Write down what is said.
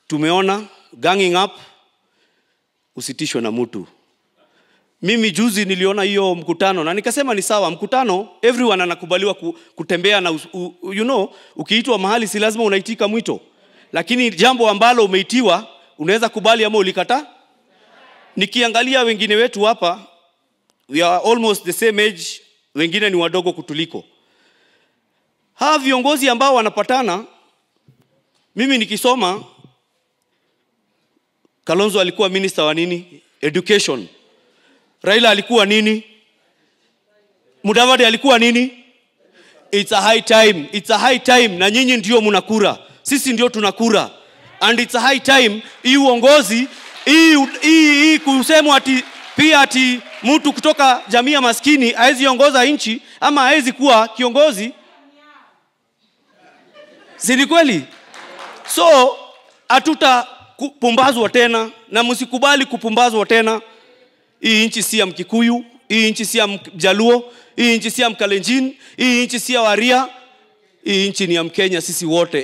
tumeona ganging up usitishwe na mtu mimi juzi niliona hiyo mkutano na nikasema ni sawa mkutano everyone anakubaliwa ku, kutembea na us, u, you know ukiitwa mahali si lazima unaitika mwito lakini jambo ambalo umeitiwa unaweza kubali ama ulikataa nikiangalia wengine wetu hapa we are almost the same age wengine ni wadogo kutuliko hawa viongozi ambao wanapatana mimi nikisoma kalonzo alikuwa minister wa nini education raila alikuwa nini mudavadi alikuwa nini it's a high time it's a high time na nyinyi ndio mnakura sisi ndio tunakura and it's a high time hii uongozi hii hii hii kusemwa ati pia ati mtu kutoka jamii ya maskini hawezi ongoza nchi ama hawezi kuwa kiongozi si ni kweli so hatuta kupumbazwa tena na msikubali kupumbazwa tena hii nchi si ya mkikuyu hii nchi si ya mjaluo hii nchi si ya mkalenjin hii nchi si ya waria hii nchi ni ya mkenya sisi wote